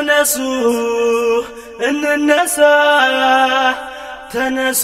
ተነሱ እንነሳ ተነሱ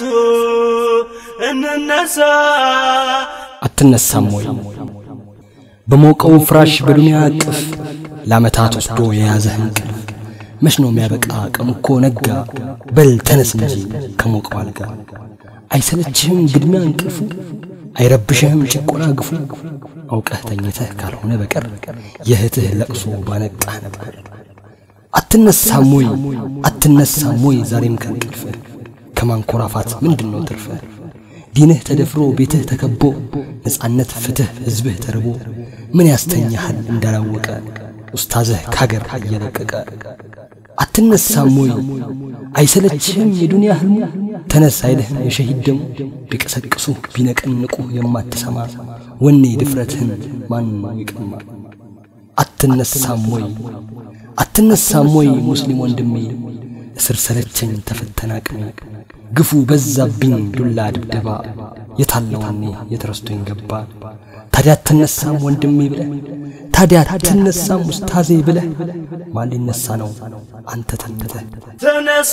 እንነሳ አትነሳም ወይ በሞቀው ፍራሽ በዱንያ እቅፍ ለዓመታት ወስዶ የያዘህ እንቅልፍ መች ነው የሚያበቃ? ቀኑ እኮ ነጋ። በል ተነስ እንጂ ከሞቀው አልጋ። አይሰለችህም ግድሚያ እንቅልፉ? አይረብሽህም ጭቆና ግፉ? አውቀህ ተኝተህ ካልሆነ በቀር የእህትህ ለቅሶ ባነቃህ ነበር። አትነሳም ወይ አትነሳም ወይ ዛሬም ከእንቅልፍህ ከማንኮራፋት ምንድን ነው ትርፍህ? ዲንህ ተደፍሮ ቤትህ ተከቦ ነፃነት ፍትህ ሕዝብህ ተርቦ ምን ያስተኛሃል እንዳላወቀ ኡስታዝህ ካገር እየለቀቀ አትነሳም ወይ አይሰለችህም የዱንያ ህልሙ ተነስ አይልህም የሸሂድ ደሙ ቢቀሰቅሱ ቢነቀንቁ የማትሰማ ወኔ ድፍረትህን ማን ይቀማ አትነሳም ወይ አትነሳም ወይ ሙስሊም ወንድሜ እስር ሰለቸኝ ተፈተና ቅሜ ግፉ በዛብኝ ዱላ ድብደባ የታለዋኔ የተረስቶኝ ገባ ታዲያ አትነሳም ወንድሜ ብለህ ታዲያ አትነሳም ኡስታዜ ብለህ ማን ሊነሳ ነው አንተ ተንተህ ተነሱ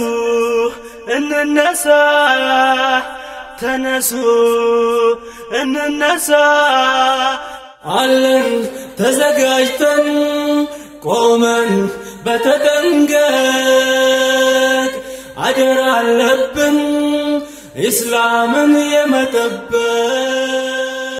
እንነሳ ተነሱ እንነሳ አለን ተዘጋጅተን ቆመን በተጠንቀቅ አደራ አለብን ኢስላምን የመጠበቅ